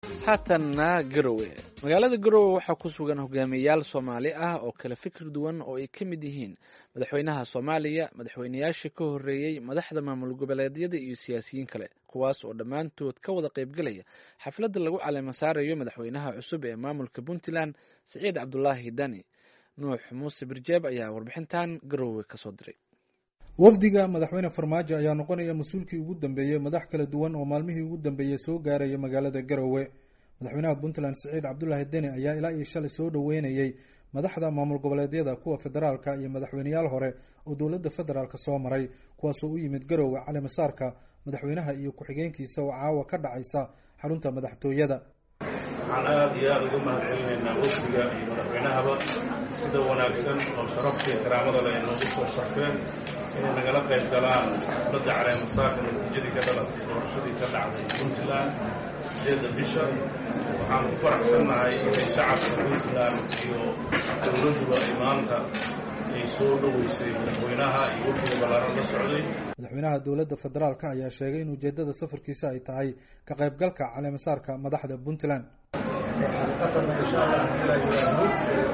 haatanna garowe magaalada garowe waxaa ku sugan hogaamiyeyaal soomaali ah oo kala fikir duwan oo ay ka mid yihiin madaxweynaha soomaaliya madaxweynayaashii ka horreeyey madaxda maamul goboleedyada iyo siyaasiyiin kale kuwaas oo dhammaantood ka wada qaybgelaya xafladda lagu caleema saarayo madaxweynaha cusub ee maamulka puntland siciid cabdulaahi dani nuux muuse birjeeb ayaa warbixintan garowe kasoo diray wafdiga madaxweyne farmaajo ayaa noqonaya mas-uulkii ugu dambeeyey madax kala duwan oo maalmihii ugu dambeeyey soo gaaraya magaalada garowe madaxweynaha puntland siciid cabdulaahi deni ayaa ilaa iyo shalay soo dhoweynayey madaxda maamul goboleedyada kuwa federaalka iyo madaxweyneyaal hore oo dowladda federaalk soo maray kuwaasoo u yimid garowe caleemasaarka madaxweynaha iyo ku-xigeenkiisa oo caawa ka dhacaysa xarunta madaxtooyada waxaan aada iyo aada uga mahad celinaynaa wafdiga iyo madaxweynahaba sida wanaagsan oo sharafta iyo karaamada leh ay noogu soo sharfeen inay nagala qayb galaan xafladda caleemasaarka natiijadii ka dhalatay doorashadii ka dhacday puntland sideedda bisha waxaan ku faraxsannahay inay shacabka puntland iyo dowladduba ay maanta ay soo dhoweysay madaxweynaha iyo wafdiga ballaaran la socday madaxweynaha dowladda federaalk ayaa sheegay in ujeedada safarkiisa ay tahay ka qaybgalka caleemasaarka madaxda puntland xaqiiqatan insha allah ilaa yiraahdo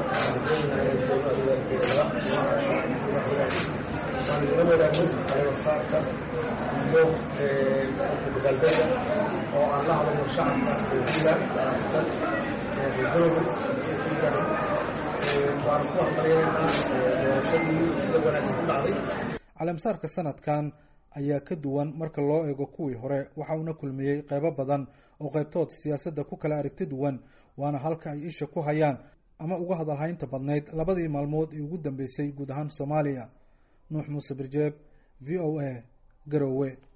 waan ila wadaagno caleemasaarka iyo dabaaldega oo aan la hadalno shacabka puntland khaasatan garowe waan ku hambalyaynaa doorashadii sida wanaagsan ku dhacday caleemasaarka sanadkan ayaa ka duwan marka loo eego kuwii hore waxa uuna kulmiyey qeybo badan oo qaybtood siyaasadda ku kala aragti duwan waana halka ay isha ku hayaan ama uga hadalhaynta badnayd labadii maalmood ee ugu dambeysay guud ahaan soomaaliya nuux muuse birjeeb v o a garowe